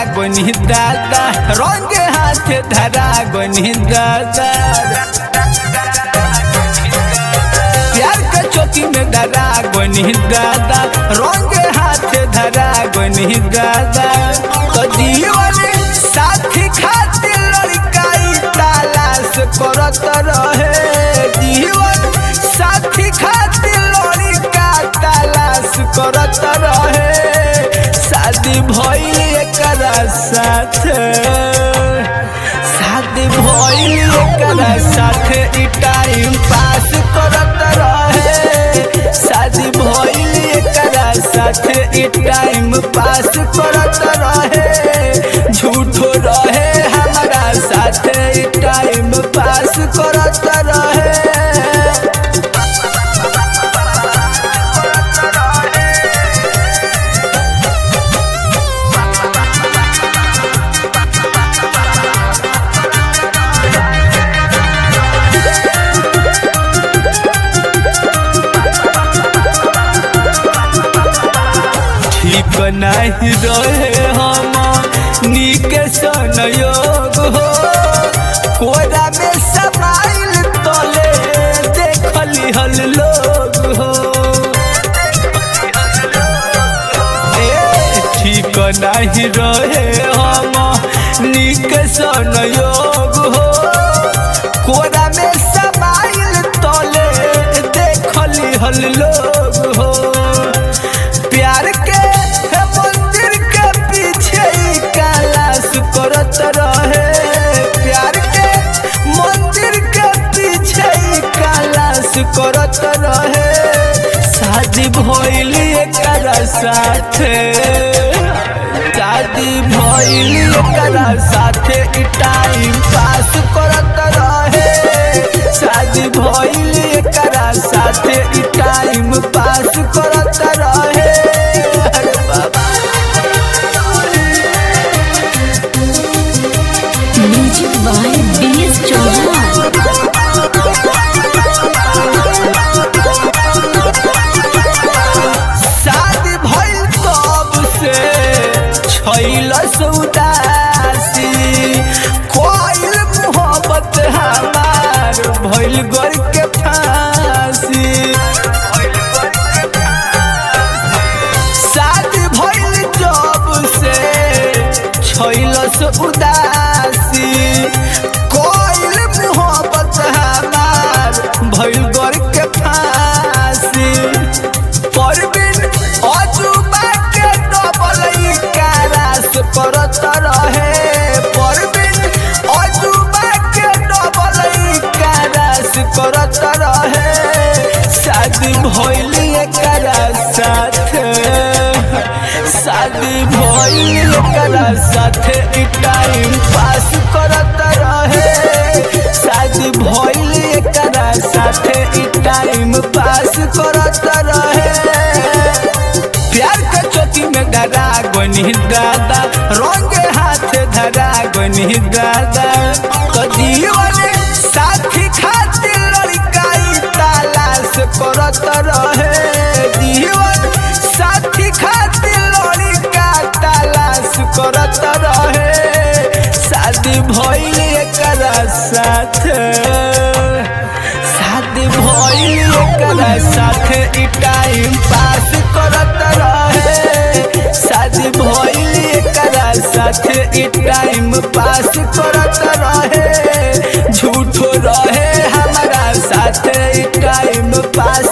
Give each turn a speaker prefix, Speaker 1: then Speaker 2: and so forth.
Speaker 1: गनी दादा रंग हाथ धरा गनी दादा प्यार के चौकी में डरा गनी दादा रंग हाथ धरा गनी दादा तो जीवन साथी खातिर लड़काई तलाश करत रहे जीवन साथी खातिर लड़का तलाश करत रहे शादी भइल एकरा साथे शादी भइल एकरा साथे ई टाइम पास करत रहे शादी भइल एकरा साथे ई टाइम पास करत रहे झूठो रहे हमारा साथे ई टाइम पास करत रहे ठीक नहीं रहे हम नीक संयोग हो कोरा में समाइल तले देखली हल लोग हो ए ठीक नहीं रहे हम नीक संयोग हो कोरा में समाइल तले देखली हल लोग हो प्यार के है मंदिर के पीछे ही कैलाश करत रहे प्यार के मंदिर के पीछे ही कैलाश करत रहे शादी भइल एकरा साथे शादी भइल एकरा साथे ई टाइम पास करत रहे शादी भइल एकरा साथे ई टाइम पास करत रहे अरे बाबा
Speaker 2: music by B S Chauhan
Speaker 1: शादी भइल तब से छैल सौदासी कोइल मोहब्बत हमार भइल गर के फांसी शादी भइल जब से छैल उदासी कोइल मोहब्बत हमार भइल गर के फांसी परबिन अजुबा के डबल कारास करत रहे परबिन अजुबा के डबल कारास करत रहे शादी भइल एकरा साथे शादी भइल एकरा साथे ई टाइम पास करत रहे शादी भइल एकरा साथे ई टाइम पास करत रहे प्यार के चौकी में डरा गनी दादा रंग हाथ धरा गनी दादा तो जीवन साथी खातिर लड़काई तलाश करत रहे जीवन साथी खातिर लड़का तलाश करत रहे शादी भइल एकरा साथे शादी भइल एकरा साथे ई टाइम पास करत रहे शादी भइल एकरा साथे ई टाइम पास करत रहे झूठो रहे हमारा साथे ई टाइम पास